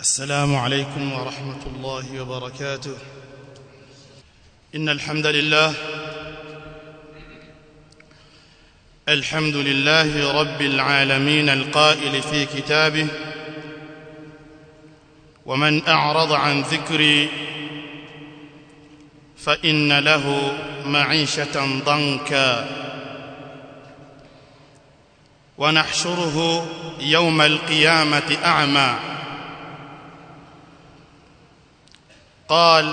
السلام عليكم ورحمة الله وبركاته إن الحمد لله الحمد لله رب العالمين القائل في كتابه ومن أعرض عن ذكري فإن له معيشة ضنكا ونحشره يوم القيامة أعمى قال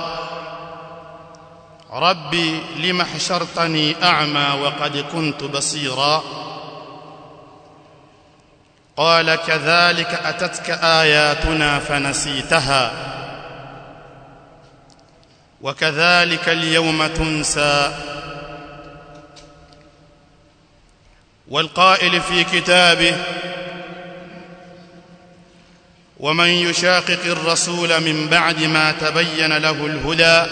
ربي لم حشرتني أعمى وقد كنت بصيرا قال كذلك أتتك آياتنا فنسيتها وكذلك اليوم تنسى والقائل في كتابه ومن يشاقق الرسول من بعد ما تبين له الهدى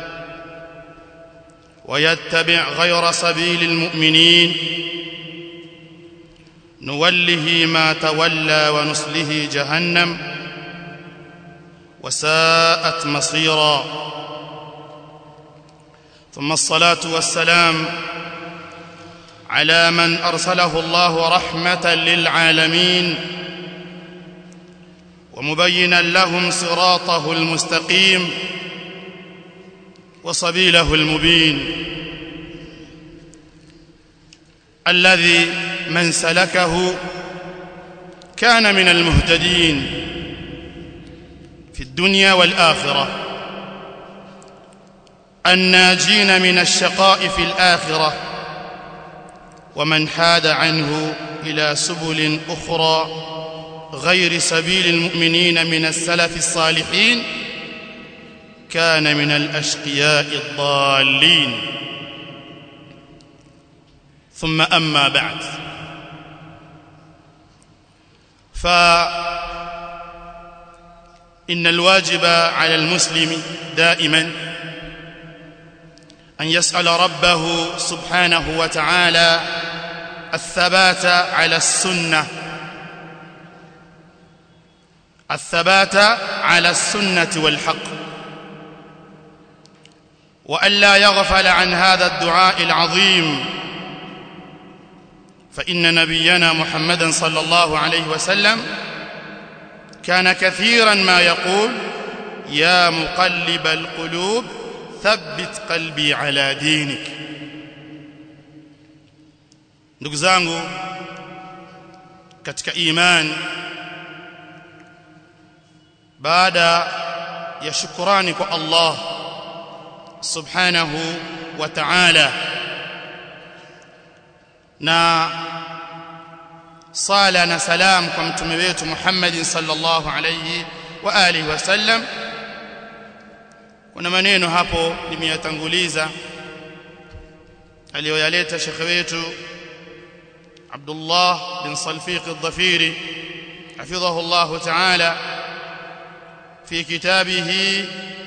ويتبع غير سبيل المؤمنين نوله ما تولى ونصله جهنم وساءت مصيرا ثم الصلاة والسلام على من أرسله الله رحمة للعالمين ومبينا لهم صراطه المستقيم وسبيله المبين الذي من سلكه كان من المهتدين في الدنيا والآخرة الناجين من الشقاء في الآخرة ومن حاد عنه إلى سبل أخرى غير سبيل المؤمنين من السلف الصالحين كان من الأشقياء الضالين ثم أما بعد فإن الواجب على المسلم دائما أن يسأل ربه سبحانه وتعالى الثبات على السنة الثبات على السنة والحق وألا يغفل عن هذا الدعاء العظيم فإن نبينا محمدا صلى الله عليه وسلم كان كثيرا ما يقول يا مقلب القلوب ثبت قلبي على دينك ndugu zangu katika imani baada ya shukrani kwa Allah subhanahu wa ta'ala na sala na salam kwa mtume wetu Muhammad sallallahu alayhi wa alihi wasallam kuna maneno hapo nimeyatanguliza aliyoyaleta shekhe wetu Abdullah bin Salfiq al-Dhafiri حفظه الله تعالى في كتابه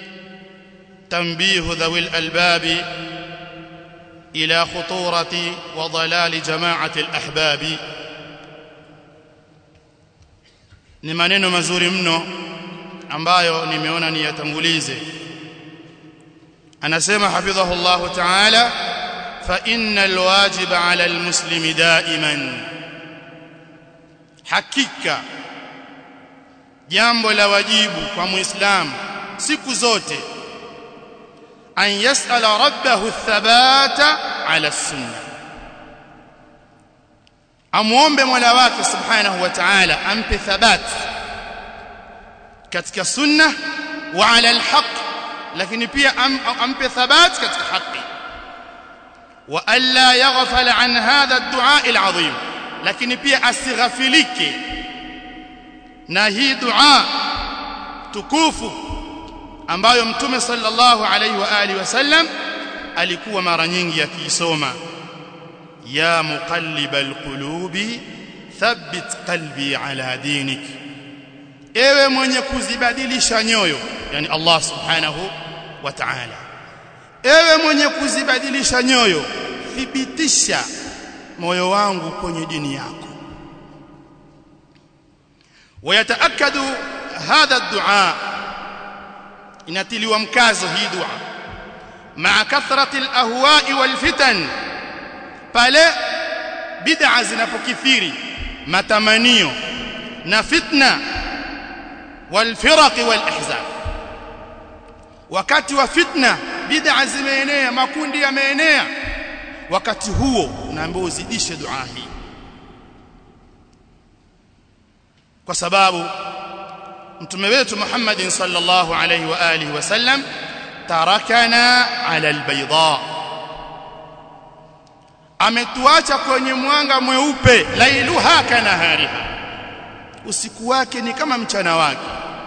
تنبيه ذوي الألباب إلى خطورة وضلال جماعة الأحباب ni maneno mazuri mno ambayo nimeona niyatangulize anasema hafidhahu Allah ta'ala fa innal wajiba 'ala al-muslimi da'iman hakika jambo la wajibu kwa muislamu siku zote an yas'ala rabbahu athabata 'ala as-sunnah amuombe Mola wake subhanahu wa ta'ala ampe thabat katika sunna wa 'ala al-haq lakini pia am, ampe thabat katika haki wa alla yaghfal an hadha ad-du'a al-'azim lakini pia asighafilike na hii dua tukufu ambayo mtume sallallahu alaihi wa alihi wasallam alikuwa mara nyingi akiisoma ya muqallibal qulubi thabbit qalbi ala dinik ewe mwenye kuzibadilisha nyoyo yani Allah subhanahu wa ta'ala ewe mwenye kuzibadilisha nyoyo thibitisha moyo wangu kwenye dini yako ويتأكد hadha ad-du'a inatiliwa mkazo hii dua ma'a kathrati al-ahwa'i wal fitan pale bid'a zinapokithiri matamanio na fitna wal firaq wal ahzab wakati wa fitna bid'a zimeenea makundi yameenea wakati huo unaambiwa uzidishe dua hii kwa sababu mtume wetu Muhammad sallallahu alayhi wa alihi wasallam tarakana ala albayda ametuacha kwenye mwanga mweupe lailuha kanahariha usiku wake ni kama mchana wake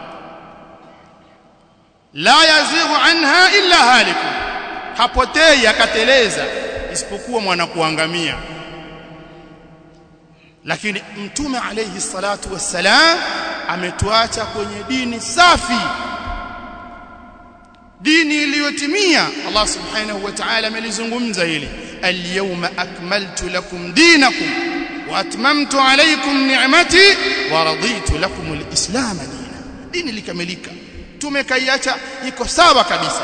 la yazighu anha illa haliku hapotei akateleza isipokuwa mwana kuangamia lakini mtume alayhi salatu wassalam ametuacha kwenye dini safi dini iliyotimia Allah subhanahu wa ta'ala amelizungumza hili al-yawma akmaltu lakum dinakum wa atmamtu alaykum ni'mati wa raditu lakum al-islam dina dini likamilika tumekaiacha iko sawa kabisa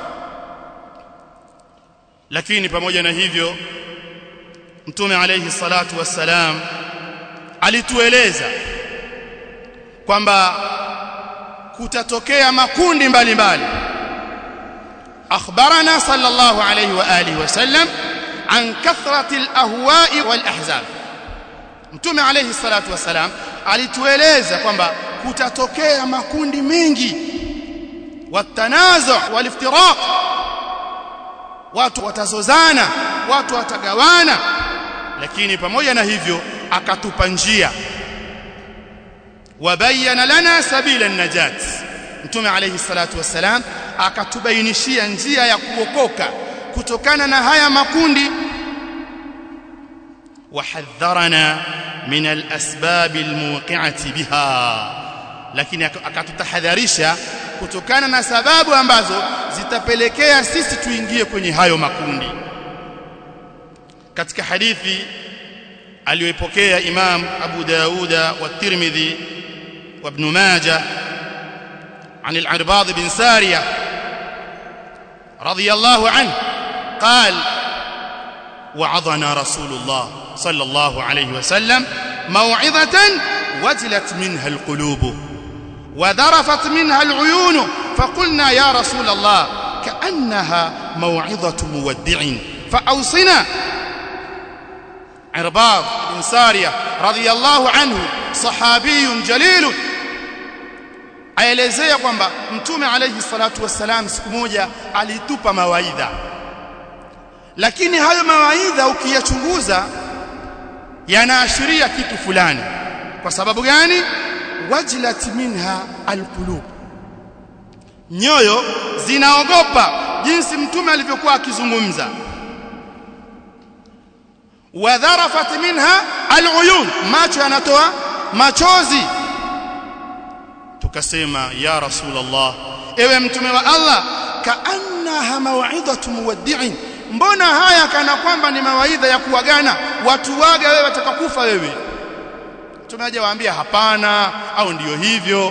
lakini pamoja na hivyo mtume alayhi salatu wassalam alitueleza kwamba kutatokea makundi mbalimbali akhbarana sallallahu alayhi wa alihi wasallam an kathrati alahwa'i walahzab mtume alayhi salatu wassalam alitueleza kwamba kutatokea makundi mengi watanazu waliftiraq watu watazozana watu watagawana lakini pamoja na hivyo akatupa njia wabayana lana sabila an-najat mtume alayhi salatu wassalam akatubainishia njia ya kuokoka kutokana na haya makundi wahadharana min al-asbab al-muqi'ati biha lakini akatutahadharisha kutokana na sababu ambazo zitapelekea sisi tuingie kwenye hayo makundi katika hadithi aliyoipokea Imam Abu Dauda wa Tirmidhi wa Ibn Majah عن العرباض بن سارية رضي الله عنه قال وعظنا رسول الله صلى الله عليه وسلم موعظة وجلت منها القلوب وذرفت منها العيون فقلنا يا رسول الله كأنها موعظة مودع فأوصنا عرباض بن سارية رضي الله عنه صحابي جليل aelezea kwamba mtume alayhi salatu wassalam siku moja alitupa mawaidha lakini hayo mawaidha ukiyachunguza yanaashiria kitu fulani kwa sababu gani wajlat minha alqulub nyoyo zinaogopa jinsi mtume alivyokuwa akizungumza wadharafat minha aluyun macho yanatoa machozi tukasema ya rasulullah ewe mtume wa Allah kaannaha maw'idatu muwaddi'in mbona haya kana kwamba ni mawaidha ya kuwagana watu waga wewe watakakufa wewe tumeaje waambia hapana au ndiyo hivyo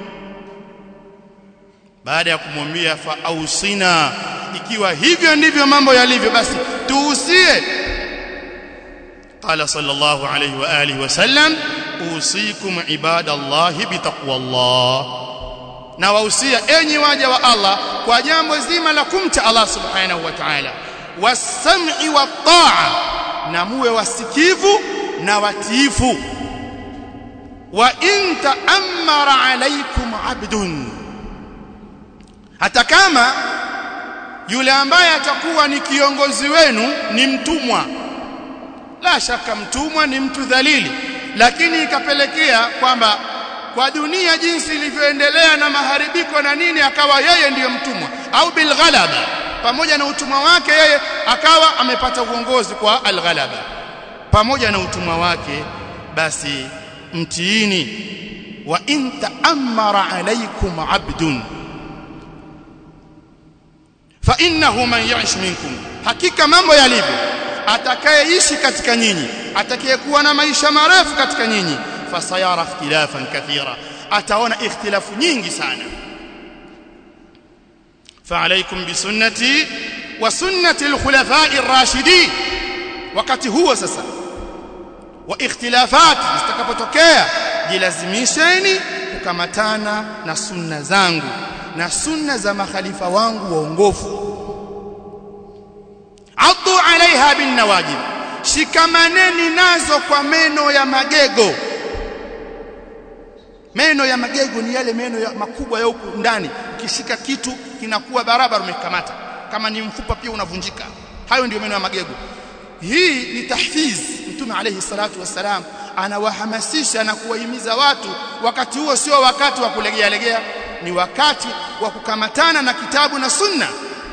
baada ya kumwambia fa ausina ikiwa hivyo ndivyo mambo yalivyo basi tuusie قال صلى الله عليه واله وسلم اوصيكم عباد الله بتقوى الله na wausia enyi waja wa Allah kwa jambo zima la kumcha Allah subhanahu wa ta'ala wasam'i wa ta'a na muwe wasikivu na watiifu wa in ta'ammara alaykum 'abdun hata kama yule ambaye atakuwa ni kiongozi wenu ni mtumwa la shaka mtumwa ni mtu dhalili lakini ikapelekea kwamba kwa dunia jinsi ilivyoendelea na maharibiko na nini akawa yeye ndiyo mtumwa au bilghalaba pamoja na utumwa wake yeye akawa amepata uongozi kwa alghalaba pamoja na utumwa wake basi mtiini wa in ta'ammara alaykum 'abdun fa innahu man ya'ish minkum hakika mambo yalivyo atakayeishi katika nyinyi atakayekuwa na maisha marefu katika nyinyi fasayara ikhtilafan kathira ataona ikhtilafu nyingi sana فعليكم بسنتي وسنة الخلفاء الراشدين wakati huo sasa wa ikhtilafat zitakapotokea jilazimisheni kukamatana na sunna zangu na sunna za makhalifa wangu waongofu addu alaiha bin nawajib shikamaneni nazo kwa meno ya magego meno ya magego ni yale meno ya makubwa ya huku ndani ukishika kitu kinakuwa barabara umekamata kama ni mfupa pia unavunjika hayo ndio meno ya magego hii ni tahfiz mtume alayhi salatu wassalam anawahamasisha na kuwahimiza watu wakati huo sio wakati wa kulegea legea ni wakati wa kukamatana na kitabu na sunna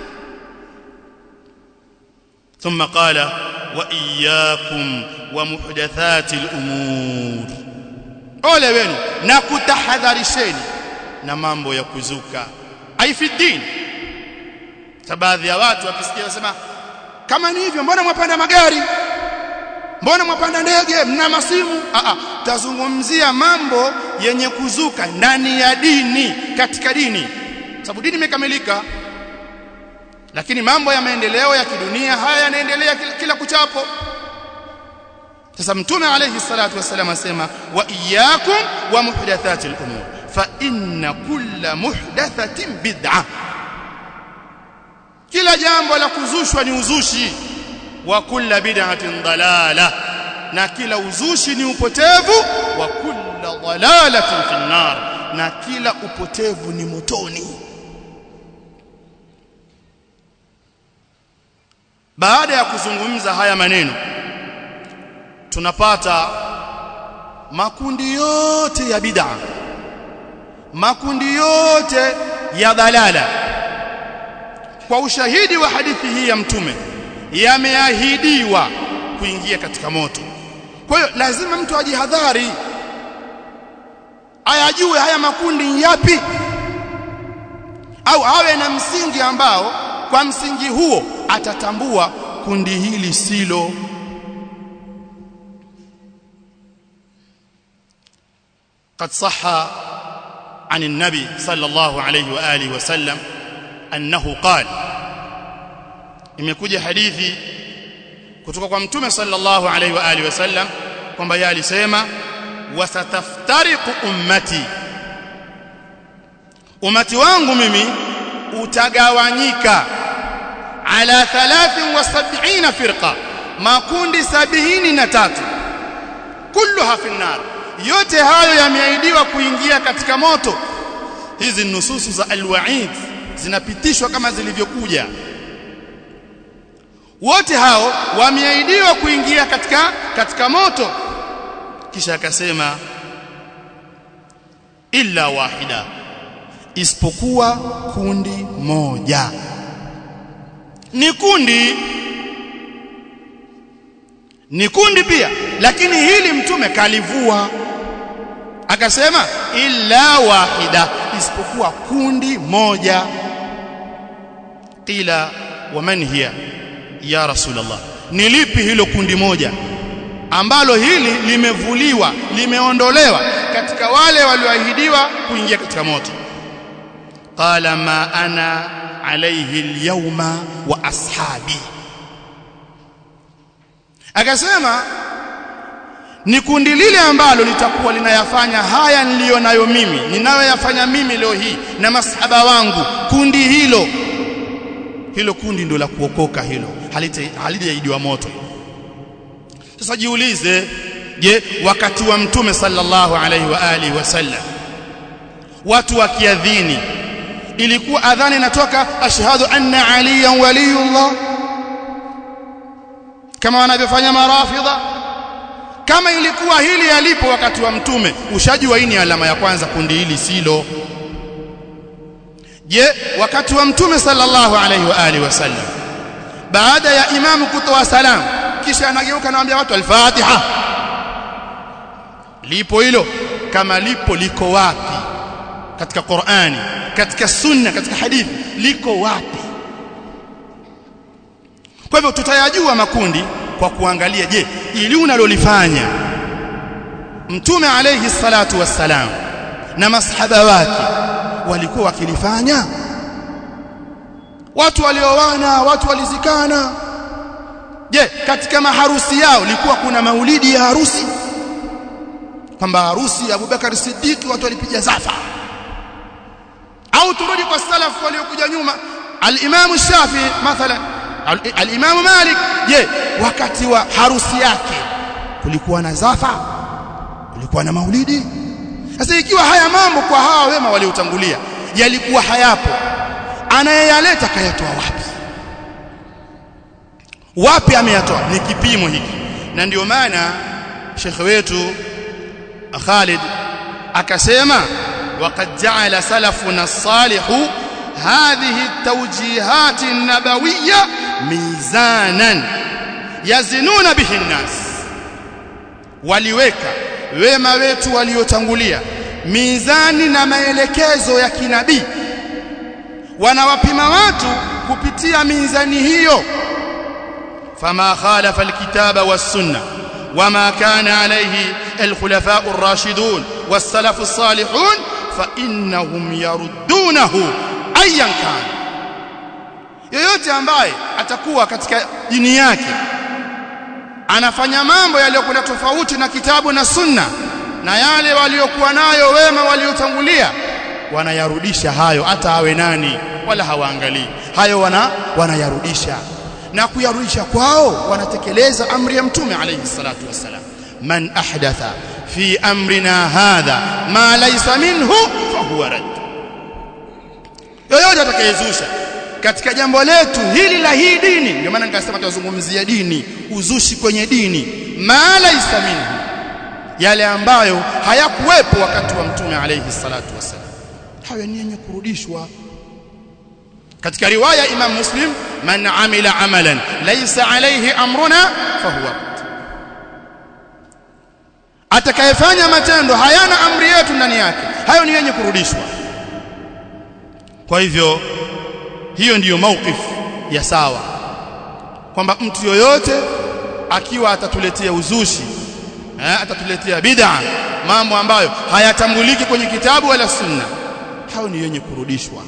ثم قال واياكم ومحدثات الامور ole wenu na kutahadharisheni na mambo ya kuzuka aifiddin baadhi ya watu wakisikia wasema kama ni hivyo mbona mwapanda magari mbona mwapanda ndege mna masimu a a tazungumzia mambo yenye kuzuka ndani ya dini katika dini sababu dini imekamilika lakini mambo ya maendeleo ya kidunia haya yanaendelea kila, kila kuchapo sasa mtume alayhi salatu wasallam asema wa iyyakum wa muhdathati al-umur fa inna kulla muhdathatin bid'ah kila jambo la kuzushwa ni uzushi wa kulla bid'atin dalala na kila uzushi ni upotevu wa kulla dalalatin fi nar na kila upotevu ni motoni baada ya kuzungumza haya maneno tunapata makundi yote ya bid'a makundi yote ya dalala kwa ushahidi wa hadithi hii ya mtume yameahidiwa kuingia katika moto kwa hiyo lazima mtu ajihadhari ayajue haya makundi yapi au awe na msingi ambao kwa msingi huo atatambua kundi hili silo قد صح عن النبي صلى الله عليه واله وسلم انه قال imekuja hadithi kutoka kwa mtume sallallahu alaihi wa alihi wasallam kwamba yeye alisema wasataftariqu ummati ummati wangu mimi utagawanyika ala 73 firqa makundi 73 kulluha fi nar yote hayo yameahidiwa kuingia katika moto hizi nususu za alwaid zinapitishwa kama zilivyokuja wote hao wameahidiwa kuingia katika katika moto kisha akasema illa wahida isipokuwa kundi moja ni kundi ni kundi pia lakini hili mtume kalivua akasema illa wahida isipokuwa kundi moja qila waman hiya ya rasulullah ni lipi hilo kundi moja ambalo hili limevuliwa limeondolewa katika wale walioahidiwa kuingia katika moto qala ma ana alayhi alyawma wa ashabi akasema ni kundi lile ambalo litakuwa linayafanya haya niliyonayo mimi ninayoyafanya mimi leo hii na masahaba wangu kundi hilo hilo kundi ndio la kuokoka hilo halijaidiwa moto sasa jiulize je wakati wa mtume sallallahu alaihi wa alihi wasallam watu wakiadhini ilikuwa adhani inatoka ashhadu anna aliyan waliyullah kama wanavyofanya marafidha kama ilikuwa hili yalipo wakati wa mtume ushajua hii ni alama ya kwanza kundi hili silo je wakati wa mtume sallallahu alaihi wa alihi wasallam baada ya imamu kutoa salamu kisha anageuka anawaambia watu al-Fatiha lipo hilo kama lipo liko wapi katika Qur'ani katika sunna katika hadithi liko wapi kwa hivyo tutayajua makundi kwa kuangalia je ili unalolifanya mtume alayhi salatu wassalam na masahaba wake walikuwa wakilifanya watu walioana watu walizikana je katika maharusi yao ilikuwa kuna maulidi ya harusi kwamba harusi ya Abubakar Siddiq watu walipiga zafa au turudi kwa salafu waliokuja nyuma al-Imam Shafi mathalan al-Imam Malik je wakati wa harusi yake kulikuwa na zafa kulikuwa na maulidi sasa ikiwa haya mambo kwa hawa wema waliotangulia yalikuwa hayapo anayeyaleta kayatoa wapi wapi ameyatoa ni kipimo hiki na ndio maana shekhe wetu Khalid akasema وقد جعل سلفنا الصالح هذه التوجيهات النبوية ميزانا يزنون به الناس waliweka wema wetu waliotangulia mizani na maelekezo ya kinabii wanawapima watu kupitia mizani hiyo fama khalafa alkitaba was-sunnah وما كان عليه الخلفاء الراشدون والسلف الصالحون فإنهم يردونه أيا كان yoyote ambaye atakuwa katika dini yake anafanya mambo yaliyokuwa tofauti na kitabu na sunna na yale waliokuwa nayo wema waliotangulia wanayarudisha hayo hata awe nani wala hawaangalii hayo wana wanayarudisha na kuyarudisha kwao wanatekeleza amri ya mtume alayhi salatu wassalam man ahdatha fi amrina hadha ma laysa minhu fahuwa rad yoyote atakayezusha katika jambo letu hili la hii dini ndio maana nikasema tutazungumzia dini uzushi kwenye dini ma laysa minhu yale ambayo hayakuwepo wakati wa mtume alayhi salatu wassalam hayo ni yenye kurudishwa katika riwaya Imam Muslim man amila amalan laysa alayhi amruna fahuwa atakayefanya matendo hayana amri yetu ndani yake hayo ni yenye kurudishwa kwa hivyo hiyo ndiyo mauqif ya sawa kwamba mtu yoyote akiwa atatuletea uzushi eh, atatuletea bid'a mambo ambayo hayatambuliki kwenye kitabu wala sunna hayo ni yenye kurudishwa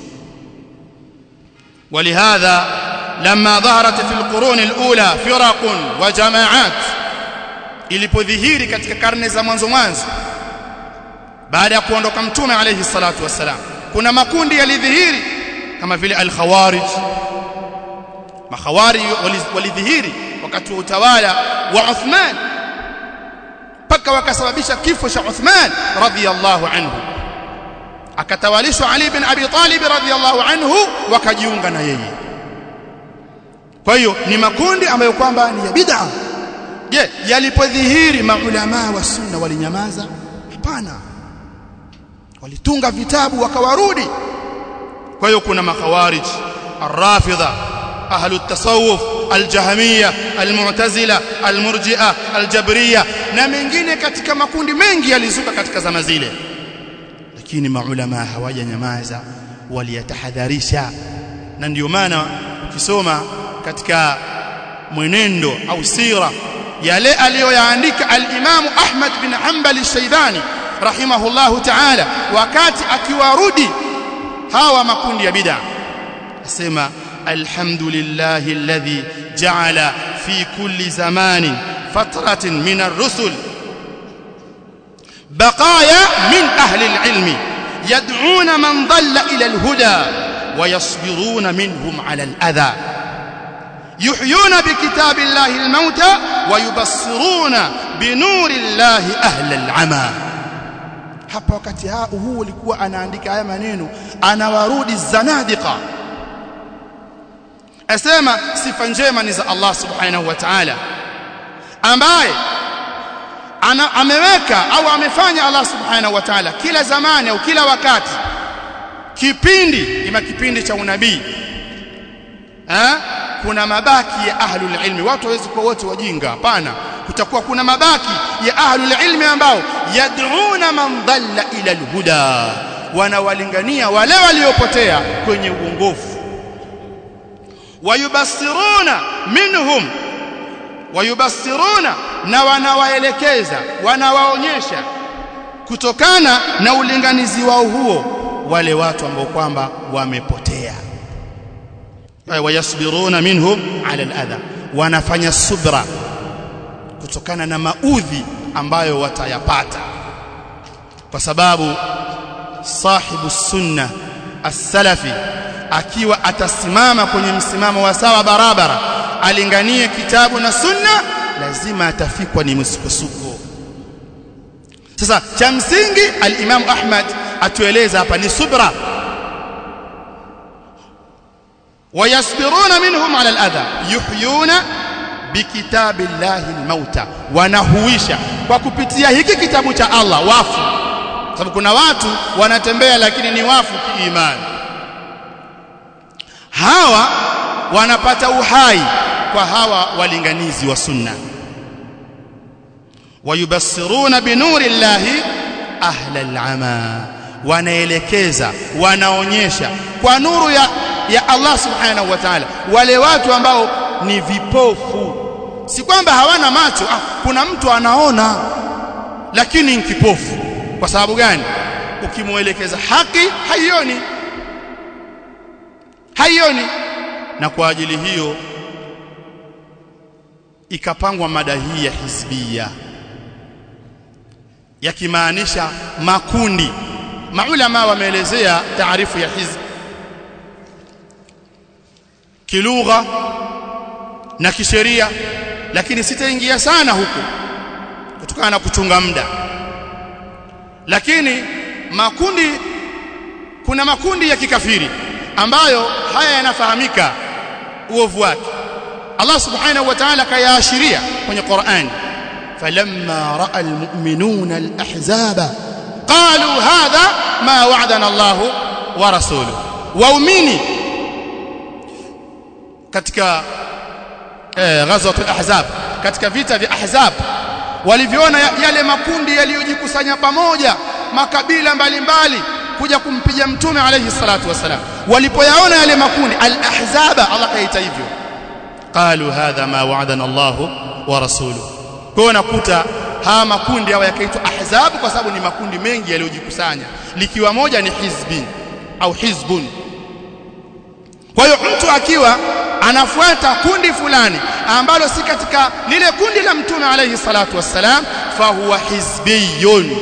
ولهذا لما ظهرت في القرون الأولى فرق وجماعات ilipodhihiri katika karne za mwanzo mwanzo baada ya kuondoka mtume alayhi salatu wassalam kuna makundi yalidhihiri kama vile al-khawarij makhawari walidhihiri wakati wa utawala wa Uthman paka wakasababisha kifo cha Uthman radhiyallahu anhu akatawalishwa Ali bin Abi Talib radhiyallahu anhu wakajiunga na yeye kwa hiyo ni makundi ambayo kwamba ni ya bid'a je yalipodhihiri maulama wa sunna walinyamaza hapana walitunga vitabu wakawarudi kwa hiyo kuna makhawarij arrafidha ahlu at-tasawuf al-jahmiyya al-mu'tazila al-murji'a al-jabriyya na mengine katika makundi mengi yalizuka katika zama zile lakini maulama hawajanyamaza waliyatahadharisha na ndio maana ukisoma katika mwenendo au sira yale aliyoyaandika al-Imam Ahmad bin Hanbal al-Shaybani rahimahullahu ta'ala wakati akiwarudi hawa makundi ya bid'a asema alhamdulillahi alladhi ja'ala fi kulli zamanin fatratin min ar-rusul بقايا من أهل العلم يدعون من ضل إلى الهدى ويصبرون منهم على الأذى يحيون بكتاب الله الموتى ويبصرون بنور الله أهل العمى hapa wakati huu ulikuwa anaandika haya maneno anawarudi zanadiqa asema sifa njema ni za Allah subhanahu wa ta'ala ambaye ana, ameweka au amefanya Allah subhanahu wa ta'ala kila zamani au kila wakati kipindi ima kipindi cha unabii eh kuna mabaki ya ahlul ilmi watu hawezi kuwa wote wajinga hapana kutakuwa kuna mabaki ya ahlul ilmi ambao yad'una man dhalla ila alhuda wanawalingania wale waliopotea kwenye uongofu wayubassiruna minhum wayubassiruna na wanawaelekeza wanawaonyesha kutokana na ulinganizi wao huo wale watu ambao kwamba wamepotea wayasbiruna minhum ala aladha wanafanya subra kutokana na maudhi ambayo watayapata kwa sababu sahibu sunna as-salafi akiwa atasimama kwenye msimamo wa sawa barabara alinganie kitabu na sunna lazima atafikwa ni msukosuko sasa cha msingi al-Imam Ahmad atueleza hapa ni subra wayasbiruna minhum ala al-adha yuhyuna bikitabillahi al-mauta wanahuisha kwa kupitia hiki kitabu cha Allah wafu sababu kuna watu wanatembea lakini ni wafu kiimani hawa wanapata uhai kwa hawa walinganizi wa sunna wayubassiruna binuri llahi ahla al'ama wanaelekeza wanaonyesha kwa nuru ya ya Allah subhanahu wa ta'ala wale watu ambao ni vipofu si kwamba hawana macho ah, kuna mtu anaona lakini ni kipofu kwa sababu gani ukimuelekeza haki haioni haioni na kwa ajili hiyo ikapangwa mada hii ya hizbia yakimaanisha makundi maulama wameelezea taarifu ya hizb kilugha na kisheria lakini sitaingia sana huko kutokana na kuchunga muda lakini makundi kuna makundi ya kikafiri ambayo haya yanafahamika uovu wake Allah subhanahu wa ta'ala kayaashiria kwenye Qur'an falamma ra'a almu'minuna alahzaba qalu hadha ma wa'adana Allah wa rasuluhu waumini katika eh, ghazwat alahzab katika vita vya ahzab walivyoona yale makundi yaliyojikusanya pamoja makabila mbalimbali mbali, kuja kumpiga mtume alayhi salatu wasalam walipoyaona yale makundi al-ahzaba Allah kaita hivyo qalu hadha ma wa'adana Allah wa rasuluhu kwa nakuta haya makundi hawa yakaitwa ahzab kwa sababu ni makundi mengi yaliyojikusanya likiwa moja ni hizbin au hizbun kwa hiyo mtu akiwa anafuata kundi fulani ambalo si katika lile kundi la mtume alayhi salatu wassalam fahuwa hizbiyun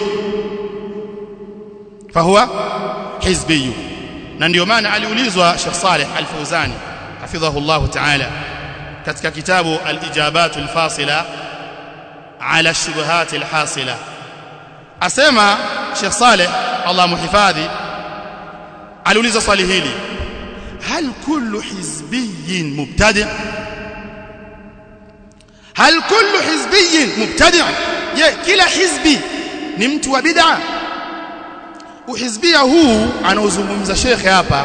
fahuwa hizbiyun na ndio maana aliulizwa Sheikh Saleh Al-Fauzani hafidhahu Allah ta'ala katika kitabu al-ijabat al-fasila ala shubuhat al-hasila asema Sheikh Saleh Allah muhifadhi aliuliza swali hili هل كل حزبي مبتدع هل كل حزبي مبتدع je kila hizbi ni mtu wa bid'a uhizbia huu anaozungumza shekhe hapa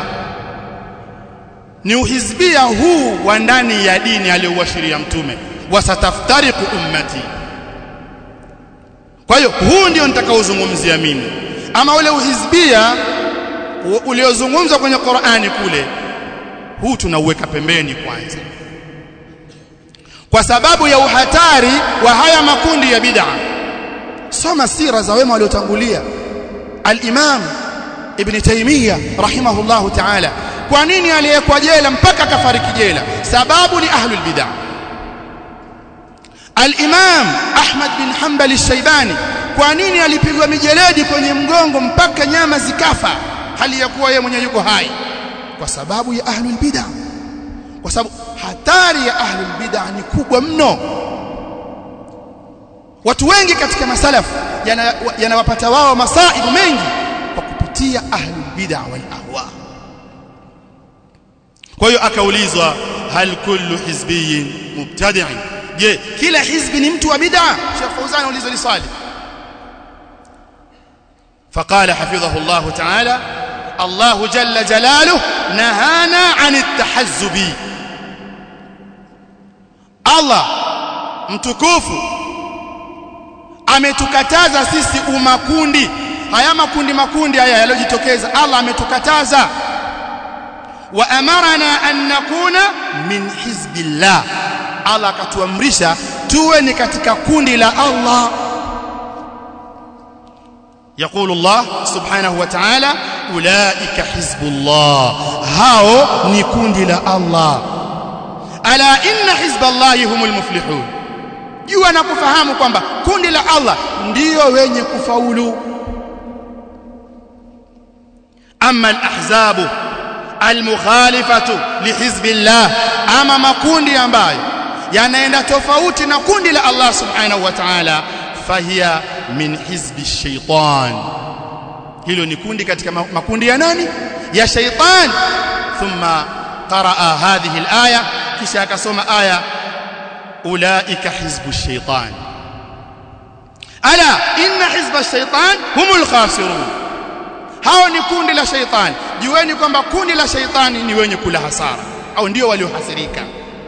ni uhizbia huu wa ndani ya dini aliyowashiria mtume wasataftariqu ummati kwa hiyo huu ndio nitakaozungumzia mimi ama ule uhizbia uliozungumzwa kwenye Qur'ani kule huu tunauweka pembeni kwanza kwa sababu ya uhatari wa haya makundi ya bid'a soma sira za wema waliotangulia al-Imam Ibn Taymiyyah rahimahullahu ta'ala kwa nini aliyekwa jela mpaka akafariki jela sababu ni ahlul bid'ah al-Imam Ahmad bin Hanbal al-Shaybani kwa nini alipigwa mijeledi kwenye mgongo mpaka nyama zikafa hali ya kuwa yeye mwenyewe yuko hai kwa sababu ya ahlul bid'ah kwa sababu hatari ya ahlul bid'ah ni kubwa mno watu wengi katika masalafu yanawapata yana wao masaibu mengi kwa kupitia ahlul bid'ah wal ahwa kwa hiyo akaulizwa hal kullu hizbiyin mubtadi'in je kila hizbi ni mtu wa bid'ah Sheikh Fauzan ulizwa ni swali فقال حفظه الله تعالى الله جل جلاله نهانا عن التحزب الله mtukufu ametukataza sisi umakundi haya makundi makundi haya yaliyojitokeza Allah ametukataza wa amarana an nakuna min hizbillah Allah akatuamrisha tuwe ni katika kundi la Allah يقول الله سبحانه وتعالى أولئك حزب الله هاو نكون لا الله ألا إن حزب الله هم المفلحون jua na kufahamu kwamba kundi la Allah ndio wenye kufaulu amma al-ahzabu al-mukhalifatu lihizbillah ama makundi ambayo yanaenda tofauti na kundi la Allah subhanahu wa ta'ala fahiya min hizbi shaitan hilo ni kundi katika makundi ya nani ya shaitan thumma qaraa hadhihi alaya kisha akasoma aya ulaika hizbu shaitan ala inna hizba shaitan humul khasirun hao ni kundi la shaitan jueni kwamba kundi la shaitani ni wenye kula hasara au ndio waliohasirika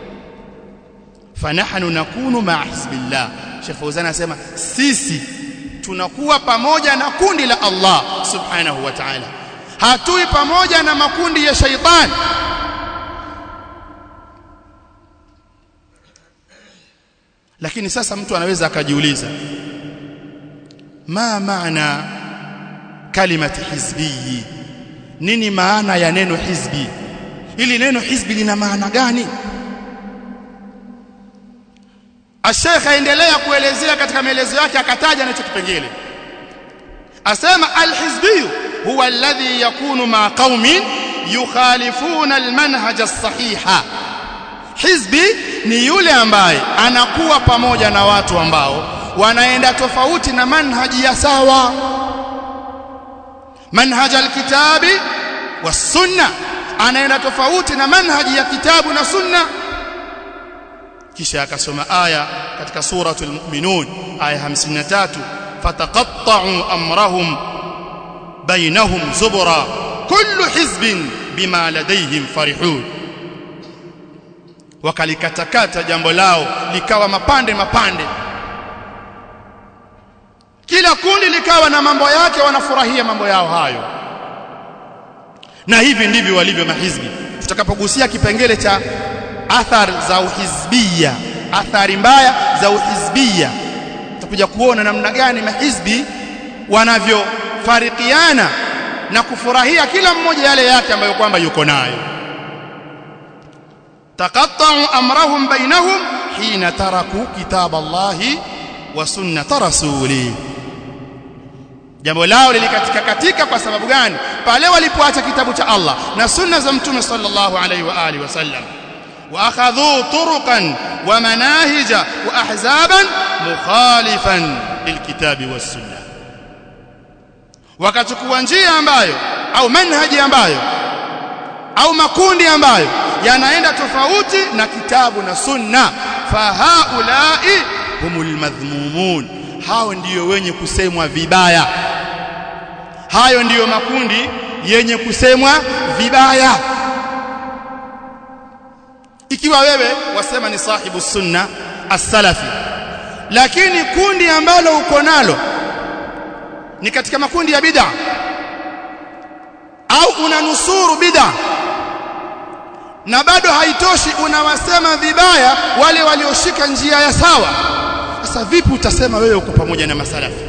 fanahnu nakunu ma hizbillah Sheikh Fauzan anasema sisi tunakuwa pamoja na kundi la Allah subhanahu wa ta'ala hatui pamoja na makundi ya shaitan lakini sasa mtu anaweza akajiuliza ma maana kalimati hizbi nini maana ya neno hizbi ili neno hizbi lina maana gani Sheikh aendelea kuelezea katika maelezo yake akataja nacho kipengele asema alhizbi huwa alladhi yakunu ma qaumin yukhalifuna almanhaj as-sahiha hizbi ni yule ambaye anakuwa pamoja na watu ambao wanaenda tofauti na manhaji ya sawa manhaj alkitabi was-sunna anaenda tofauti na manhaji ya kitabu na sunna kisha akasoma aya katika suratul mu'minun aya 53 fataqatta'u amrahum bainahum zubra kullu hizbin bima ladayhim farihun wakalikatakata jambo lao likawa mapande mapande kila kundi likawa na mambo yake wanafurahia mambo yao hayo na hivi ndivyo walivyo mahizbi tutakapogusia kipengele cha athari za uhizbia athari mbaya za uhizbia tutakuja kuona namna gani mahizbi wanavyofarikiana na kufurahia kila mmoja yale yake ambayo kwamba yuko nayo taqatta'u amrahum bainahum hina taraku kitab Allah wa sunnata rasuli jambo lao lilikatika katika kwa sababu gani pale walipoacha kitabu cha Allah na sunna za mtume sallallahu alaihi wa alihi wasallam واخذوا طرقا ومناهج واحزابا مخالفا للكتاب والسنه wakachukua njia ambayo au manhaji ambayo au makundi ambayo yanaenda tofauti na kitabu na sunna fahaulai humul madhmumun hao ndiyo wenye kusemwa vibaya hayo ndiyo makundi yenye kusemwa vibaya ikiwa wewe wasema ni sahibu sunna as-salafi lakini kundi ambalo uko nalo ni katika makundi ya bid'a au unanusuru bid'a na bado haitoshi unawasema vibaya wale walioshika njia ya sawa sasa vipi utasema wewe uko pamoja na masalafi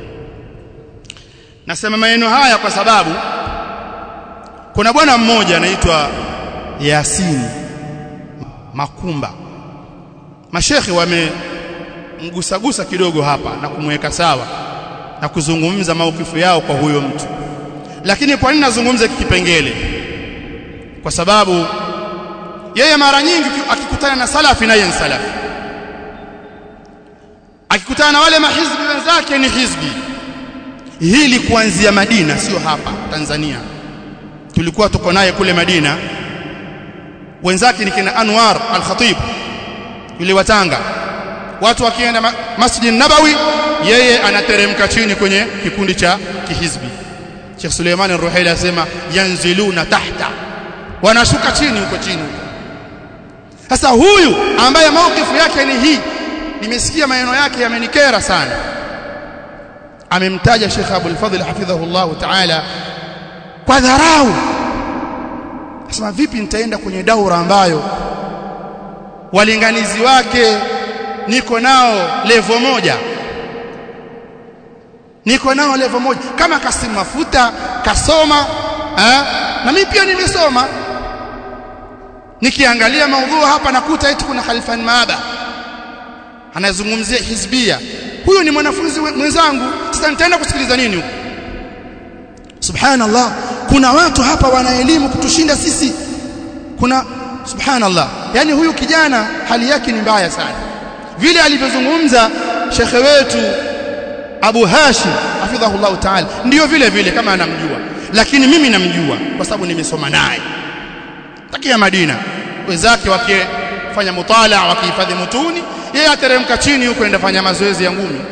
nasema maneno haya kwa sababu kuna bwana mmoja anaitwa Yasin Makumba mashekhi wamemgusagusa kidogo hapa na kumweka sawa na kuzungumza maukifu yao kwa huyo mtu lakini kwa nini nazungumza kipengele kwa sababu yeye mara nyingi akikutana na salafi naye ni salafi akikutana na wale mahizbi wenzake ni hizbi hili kuanzia Madina sio hapa Tanzania tulikuwa tuko naye kule Madina wenzake ni kina Anwar al-Khatib yule wa Tanga watu wakienda ma Masjid Nabawi yeye anateremka chini kwenye kikundi cha kihizbi Sheikh Suleiman al-Ruhaili asema yanziluna tahta wanashuka chini huko chini sasa huyu ambaye maukifu yake ni hii nimesikia maneno yake yamenikera sana amemtaja Sheikh Abdul Fadhil hafidhahullah ta'ala kwa dharau Sema vipi nitaenda kwenye daura ambayo walinganizi wake niko nao levo moja niko nao level moja kama Kasim Mafuta kasoma eh? na mimi pia nimesoma nikiangalia maudhui hapa nakuta eti kuna Khalfan Maaba anazungumzia hizbia huyo ni mwanafunzi mwenzangu sasa nitaenda kusikiliza nini huko subhanallah kuna watu hapa wana elimu kutushinda sisi kuna subhanallah yani huyu kijana hali yake ni mbaya sana vile alivyozungumza shekhe wetu Abu Hashim hafidhahullah ta'ala ndio vile vile kama anamjua lakini mimi namjua kwa sababu nimesoma naye takia Madina wenzake wakifanya mutala wakihifadhi mutuni yeye ateremka chini huko enda fanya mazoezi ya ngumi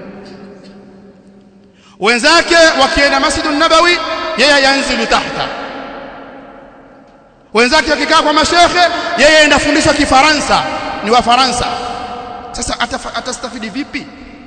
wenzake wakienda Masjidun Nabawi yeye yanzilu tahta wenzake wakikaa kwa mashekhe yeye enda fundishwa kifaransa ni wa Faransa sasa atastafidi vipi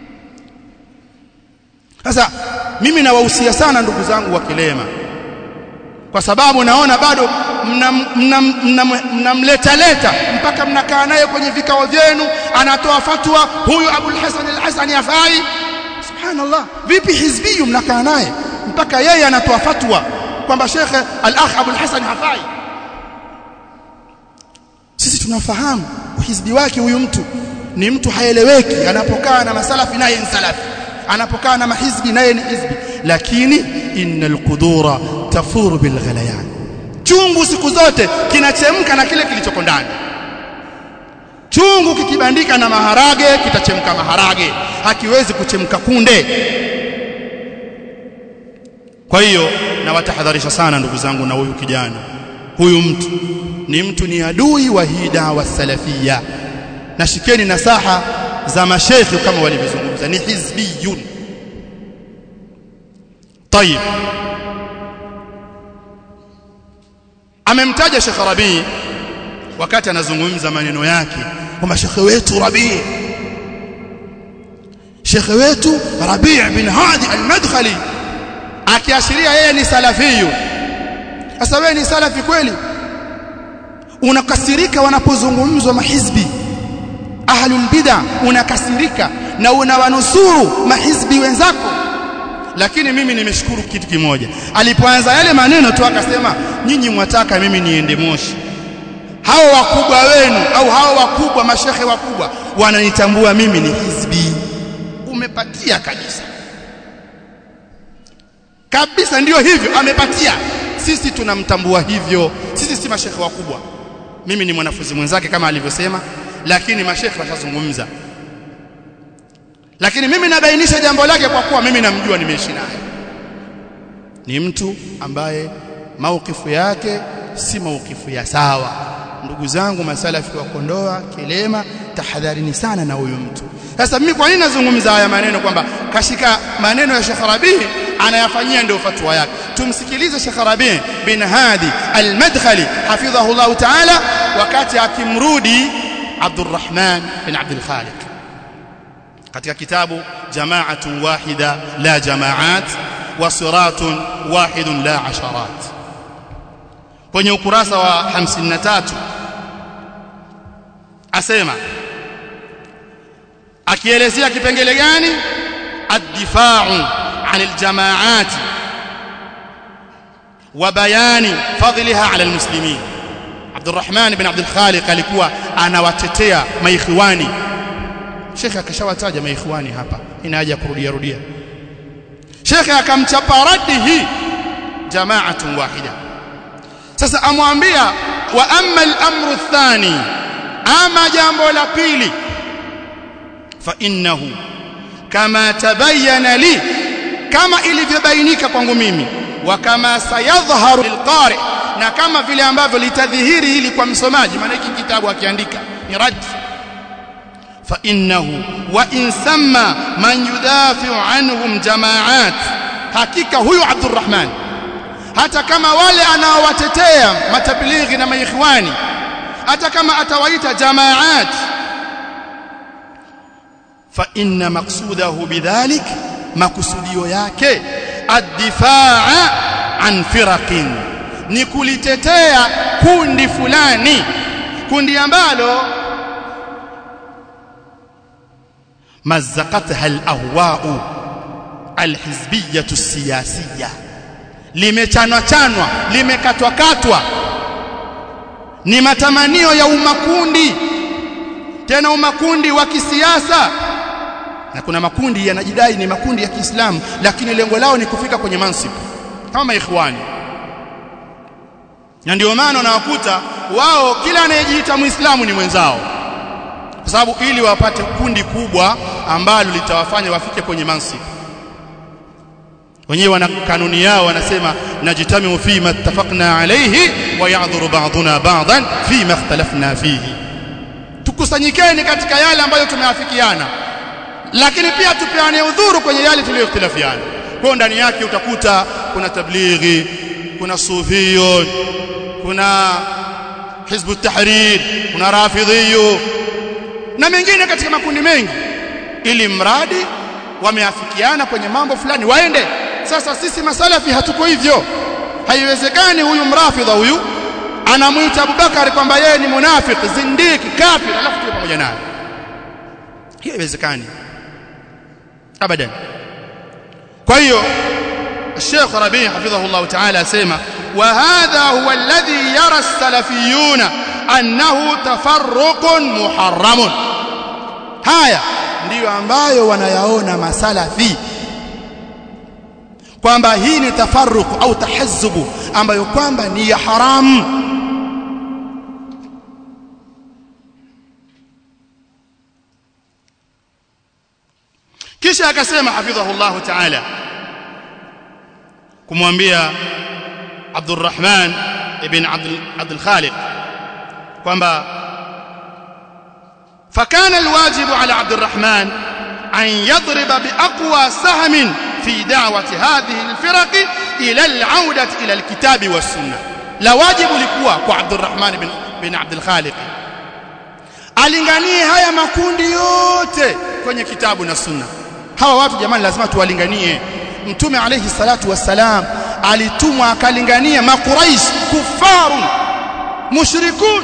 sasa mimi nawahusia sana ndugu zangu wa Kilema kwa sababu naona bado mnamleta leta mpaka mnakaa naye kwenye vikao vyenu anatoa fatwa huyu Abul Hasan al-Hasani afai subhanallah vipi hizbiyu mnakaa naye mpaka yeye anatoa fatwa kwamba Sheikh al-Akh Abul Hasan hafai sisi tunafahamu uhizbi wake huyu mtu ni mtu haeleweki anapokaa na masalafi naye ni salafi anapokaa na mahizbi naye ni hizbi lakini innal qudura tafuru bil ghalayan chungu siku zote kinachemka na kile kilichoko ndani chungu kikibandika na maharage kitachemka maharage hakiwezi kuchemka kunde kwa hiyo nawatahadharisha sana ndugu zangu na huyu kijana huyu mtu ni mtu ni adui wa hii dawa salafia na shikeni nasaha za mashekhi kama walivyozungumza ni hizbiyun طيب amemtaja Sheikh Rabi wakati anazungumza maneno yake kwamba Sheikh wetu Rabi Sheikh wetu Rabi bin Hadi al-Madkhali akiashiria yeye ni salafiyu sasa wewe ni salafi kweli unakasirika wanapozungumzwa mahizbi ahlul bid'a unakasirika na unawanusuru mahizbi wenzako lakini mimi nimeshukuru kitu kimoja alipoanza yale maneno tu akasema nyinyi mwataka mimi niende moshi hao wakubwa wenu au hao wakubwa mashehe wakubwa wananitambua mimi ni hizbi umepatia kabisa kabisa ndiyo hivyo amepatia sisi tunamtambua hivyo sisi si mashehe wakubwa mimi ni mwanafunzi mwenzake kama alivyosema lakini mashehe washazungumza lakini mimi nabainisha jambo lake kwa kuwa mimi namjua nimeishi naye ni mtu ambaye maukifu yake si maukifu ya sawa ndugu zangu masalafi wa Kondoa Kilema tahadharini sana na huyu mtu sasa mimi kwa nini nazungumza haya maneno kwamba kashika maneno ya Sheikh Rabi anayafanyia ndio fatwa yake tumsikilize Sheikh Rabi bin Hadi al-Madkhali hafidhahu Allah ta'ala wakati akimrudi Abdurrahman bin Abdul Khaliq katika kitabu jama'atun wahida la jama'at wa siratun wahidun la asharat kwenye ukurasa wa 53 asema akielezea kipengele gani ad-difa'u 'an al-jama'at wa bayani fadliha 'ala al-muslimin Abdurrahman ibn Abdul Khaliq alikuwa anawatetea maikhwani Sheikh akashawataja maikhwani hapa ina haja kurudia rudia Sheikh akamchapa radi hii jama'atun wahida sasa amwambia wa amma al-amru athani ama jambo la pili fa innahu kama tabayyana li kama ilivyobainika kwangu mimi wa kama sayadhharu lilqari na kama vile ambavyo litadhihiri hili kwa msomaji maana hiki kitabu akiandika ni rad fa innahu wa in samma man yudafi'u anhum jama'at hakika huyu Abdurrahman hata kama wale anaowatetea matabilighi na maikhwani hata kama atawaita jamaat fa inna maqsudahu bidhalik makusudio yake ad-difaa an firaqin ni kulitetea kundi fulani kundi ambalo mazzaqatha al-ahwa'u alhizbiyatu siyasiya limechanwa chanwa limekatwa katwa ni matamanio ya umakundi tena umakundi wa kisiasa na kuna makundi yanajidai ni makundi ya Kiislamu lakini lengo lao ni kufika kwenye mansib kama ikhwani na ndio maana unawakuta wao kila anayejiita muislamu ni mwenzao kwa sababu ili wapate kundi kubwa ambalo litawafanya wafike kwenye mansib wenyewe wana kanuni yao wanasema najitamiu fi ma ittafaqna alayhi wa ya'dhuru ba'duna ba'dan fi ma ikhtalafna fihi tukusanyikeni katika yale ambayo tumeafikiana lakini pia tupeane udhuru kwenye yale tuliyokhtilafiana kwa ndani yake utakuta kuna tablighi kuna sufiyun kuna hizbu tahrir kuna rafidhiyu na mengine katika makundi mengi ili mradi wameafikiana kwenye mambo fulani waende sasa sisi masalafi hatuko hivyo haiwezekani huyu mrafidha huyu anamuita Abubakar kwamba yeye ni munafiki zindiki kafir alafu tuwe pamoja naye hiyo haiwezekani abadan kwa hiyo الشيخ ربيع حفظه الله تعالى سيما وهذا هو الذي يرى السلفيون أنه تفرق محرم haya ndiyo ambayo wanayaona masalafi kwamba hii ni tafarruq au tahazzubu ambayo kwamba ni ya haramu kisha akasema hafidhahu Allah ta'ala kumwambia Abdurrahman ibn Abdul Abdul Khaliq kwamba فكان الواجب على عبد الرحمن أن يضرب بأقوى سهم في دعوة هذه الفرق إلى العودة إلى الكتاب والسنة لا واجب لكوا kwa عبد الرحمن بن بن عبد الخالق alinganie haya makundi yote kwenye kitabu na sunna hawa watu jamani lazima tuwalinganie mtume alayhi salatu wassalam alitumwa akalingania makuraish kufarun mushrikun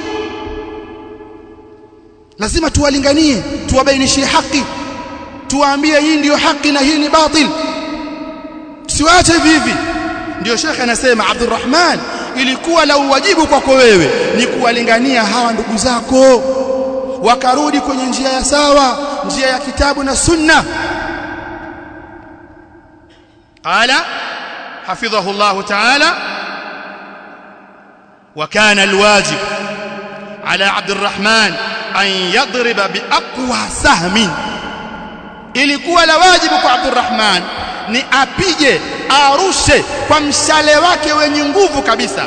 lazima tuwalinganie tuwabainishie haki tuwaambie hii ndiyo haki na hii ni batil tusiwache hivi hivi ndio shekhe anasema Abdurrahman ilikuwa la uwajibu kwako wewe ni kuwalingania hawa ndugu zako wakarudi kwenye njia ya sawa njia ya kitabu na sunna qala حفظه الله تعالى وكان الواجب على عبد الرحمن أن يضرب بأقوى سهم ilikuwa la wajibu kwa Abdurrahman ni apige arushe kwa mshale wake wenye nguvu kabisa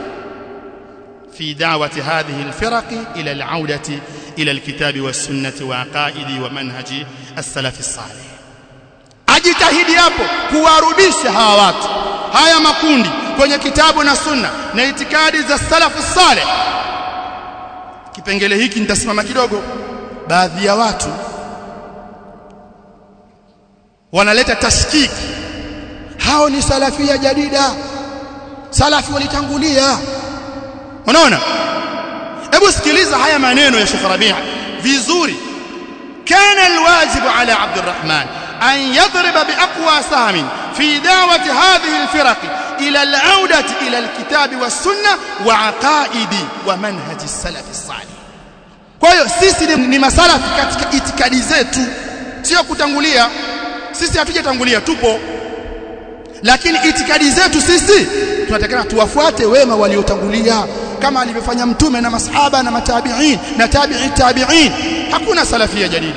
في دعوة هذه الفرق إلى العودة إلى الكتاب والسنة وعقائد ومنهج السلف الصالح ajitahidi hapo kuwarudisha hawa watu haya makundi kwenye kitabu na sunna na itikadi za salafu saleh kipengele hiki nitasimama kidogo baadhi ya watu wanaleta tashkiki hao ni salafia jadida salafi walitangulia unaona hebu sikiliza haya maneno ya Sheikh Rabi' vizuri kana alwajibu ala Abdurrahman an yadriba biaqwa sahmin fi da'wati hadhihi alfiraq ila al'audah ila alkitab was-sunnah wa aqaidi wa manhaj as-salaf as-salih kwa hiyo sisi ni, ni masalafi katika itikadi zetu sio kutangulia sisi hatujatangulia tupo lakini itikadi zetu sisi tunatakana tuwafuate wema waliotangulia kama alivyofanya mtume na masahaba na matabi'in na tabi'i tabi'in hakuna salafia jadida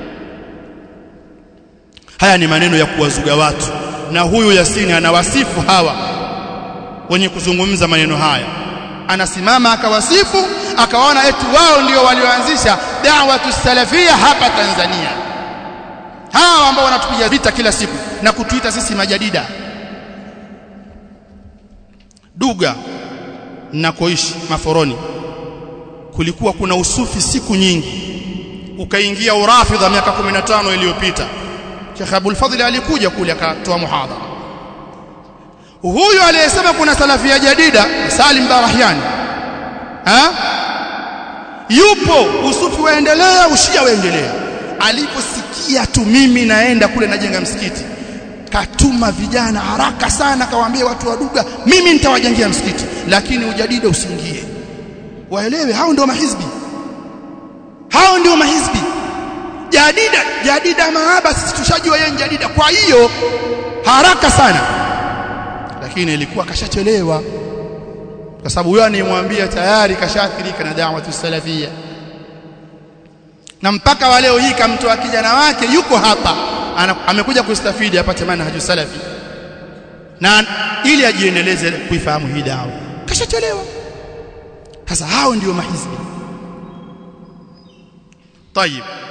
haya ni maneno ya kuwazuga watu na huyu Yasini anawasifu hawa wenye kuzungumza maneno haya anasimama akawasifu akawaona eti wao ndio walioanzisha da'watu salafia hapa Tanzania hawa ambao wanatupiga vita kila siku na kutuita sisi majadida Duga nakoishi Maforoni kulikuwa kuna usufi siku nyingi ukaingia urafidha miaka 15 iliyopita Sheikh Abdul Fadhil alikuja kule akatoa muhadhara huyu aliyesema kuna salafia jadida Salim Barahiani ha yupo usufi waendelea ushia waendelea aliposikia tu mimi naenda kule najenga msikiti katuma vijana haraka sana kawaambia watu wa Duga mimi nitawajengea msikiti lakini ujadida usiingie waelewe hao ndio mahizbi hao ndio mahizbi jadida jadida maaba sisi tushajua yeye jadida kwa hiyo haraka sana lakini ilikuwa kashachelewa kwa sababu huyo anayemwambia tayari kashaathirika na da'watu salafia na mpaka wa leo hii kamtoa kijana wake yuko hapa ana, amekuja kustafidi apate manhaju salafi na ili ajiendeleze kuifahamu hii dawa kashachelewa sasa hao ndio mahizbi طيب